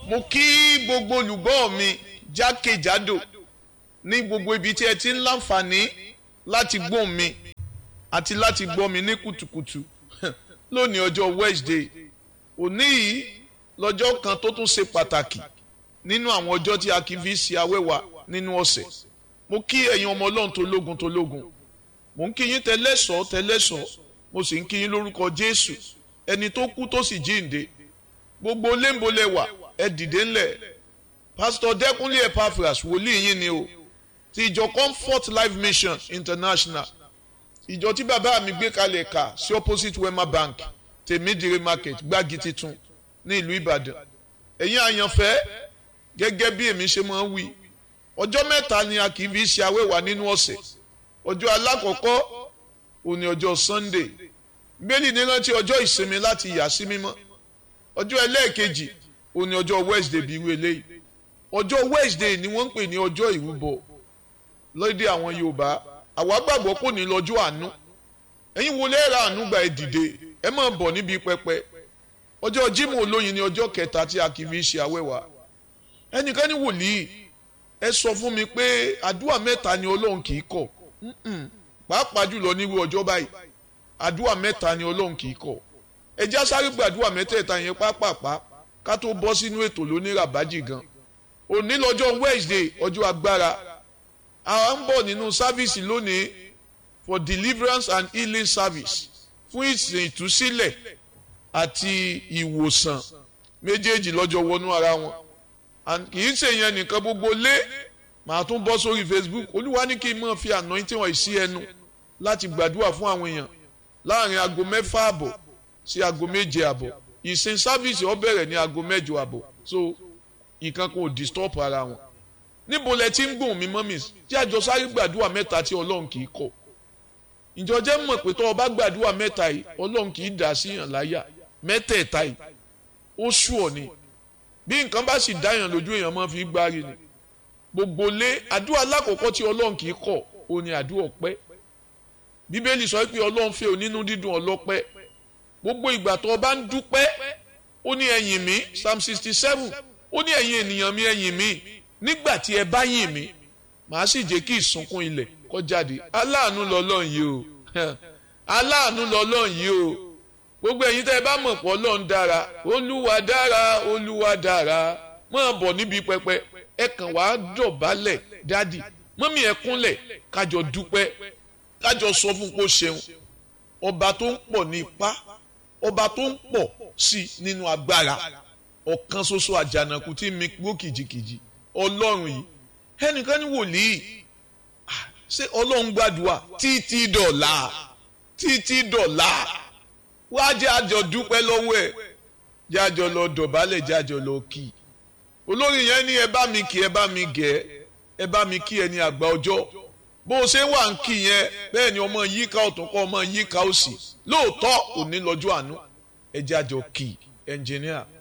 mo kí gbogbo olùgbọ́ mi jákèjádò ní gbogbo ibi tí ẹ ti ń láǹfààní láti gbọ́ mi àti láti gbọ́ mi ní kùtùkùtù lónìí ọjọ́ Wednesday òní yìí lọ́jọ́ kan tó tún ṣe pàtàkì nínú àwọn ọjọ́ tí a kì í fi ṣe awẹ́wà nínú ọ̀sẹ̀ mo kí ẹ̀yin ọmọ ọlọ́run tó lógun tó lógun mo ń kí yín tẹlẹ́sọ̀ tẹlẹ́sọ̀ mo sì ń kí yín lórúkọ Jésù ẹni tó kú tó sì jíǹde gbogbo léńbolẹ̀wà ẹ dìde ńlẹ̀ pásítọ̀ Dẹ́kúnlé Epaphras wòlíì yín ni o ti ìjọ Comfort Life Mission International ìjọ tí bàbá mi gbé kalẹ̀ kà sí opposite Wema Bank tèmídìrí market gbági titun ní ìlú Ìbàdàn ẹ̀yin àyànfẹ́ gẹ́gẹ́ bí èmi ṣe máa ń wí ọjọ́ mẹ́ta ni a kì í fi ṣe awẹ́wà nínú ọ̀sẹ̀ ọjọ́ alákọ̀ọ́kọ́ òní ọjọ́ Sunday bẹ́ẹ̀ni ní rántí ọjọ́ ìsinmi láti yà sí mímọ́ ọjọ́ ẹlẹ́ẹ̀kejì òní ọjọ́ Wednesday bí irú eléyìí ọjọ́ Wednesday ni wọ́n ń pè ní ọjọ́ ìrúbọ lóde àwọn Yorùbá àwa gbàgbọ́ kò ní lọ́jọ́ àánú ẹ̀yin wo lẹ́ẹ̀rọ àánú gba ẹ̀ dìde ẹ máa bọ̀ níbi pẹpẹ ọjọ́ Jímọ̀ olóyin ni ọjọ́ kẹta tí a kì í fi ṣe awẹ́wà ẹnìkan ní wòlíì ẹ sọ fún mi pé àdúrà mẹ́ta ni Ọlọ́run kì í kọ̀ pàápàá jùlọ nírú ọjọ́ báyìí àdúrà mẹ́ta ni Ọlọ́run kì í kọ̀ ẹ já sáré gbàdúrà mẹ́tẹ̀ẹ̀ta yẹn pápápá ká tó bọ́ sínú ètò lóníràbájì gan òní lọ́jọ́ Wednesday ọjọ́ agbára àwa ń bọ̀ nínú sáfíìsì lónìí for deliverance and healing service fún ìsìn ìtúsílẹ̀ àti ìwòsàn méjèèjì lọ́jọ́ wọnú ara wọn kì í ṣe yẹn nìkan gbogbo lé màá tún bọ́ sórí Facebook olúwa ní kí n máa fi anointing wọ̀nyí sí ẹnu láti gbàdúrà fún àwọn èèyàn láàrin aago mẹ́fà àbọ̀ sí aago méje àbọ̀ ìsìn sáfíìsì ó bẹ̀rẹ̀ ní aago mẹ́jọ àbọ̀ so nǹkan kan ò disturb ara wọn níbo lẹ ti ń gbóhùn mi mọ́ mi tí àjọ sáré gbàdúrà mẹ́ta tí ọlọ́run kì í kọ̀ ìjọ jẹ́ mọ̀ pé tó o bá gbàdúrà mẹ́ta yìí ọlọ́run kì í dà sí yàn láyà mẹ́tẹ̀ẹ̀ta yìí ó sú ọ ni bí nǹkan bá sì dá yàn lójú èèyàn máa fi gbárí ni gbogbo lé àdúrà lákòókò tí ọlọ́run kì í kọ̀ ó ní àdúrà ọpẹ́ bíbélì sọ pé ọlọ́run fẹ́ onínú dídùn ọlọ́pẹ́ gbogbo ìgbà tó o bá ń dúpẹ́ ó ní ẹ̀yìn mi psalm sixty seven ó ní ẹ̀yin ènìyàn mi ẹ̀yìn mi nígbà tí ẹ bá yìn mí màá sì jẹ́ kí ìsunkún ilẹ̀ kó jáde aláàánú lọ́lọ́run yìí o aláàánú lọ́lọ́run yìí o gbogbo ẹ̀yin tẹ́ ẹ bá mọ̀ pọ̀ ọlọ́run dára olúwa dára olúwa dára máa bọ̀ níbi pẹpẹ ẹ kàn wá dọ̀bálẹ̀ dádì mọ́mí ẹ kúnlẹ̀ kájọ dúpẹ́ kájọ sọ fún kó ṣeun ọba tó ń pọ̀ ní ipá ọba tó ń pọ̀ sí nínú agbára ọ̀kan ṣoṣo àjànàkú tí mi gbó kìjikìji ọlọ́run yìí ẹnìkan ní wòlíì ṣé ọlọ́run gbàdúrà títí dọ̀là títí dọ̀là wá jẹ́ àjọ dúpẹ́ lọ́wọ́ ẹ̀ jẹ́ àjọ lọ dọ̀bálẹ̀ jẹ́ àjọ lọ kì í olórí yẹn ní ẹ bá mi kí ẹ bá mi gẹ̀ ẹ bá mi kí ẹ ní àgbà ọjọ́ bó o ṣe wà ń kí yẹn bẹ́ẹ̀ ni ọmọ yíká ọ̀tún kọ́ ọmọ yíká òsì lóòótọ́ òní lọ́jọ́ àánú ẹ jẹ́ àjọ kì í ẹnjìníà.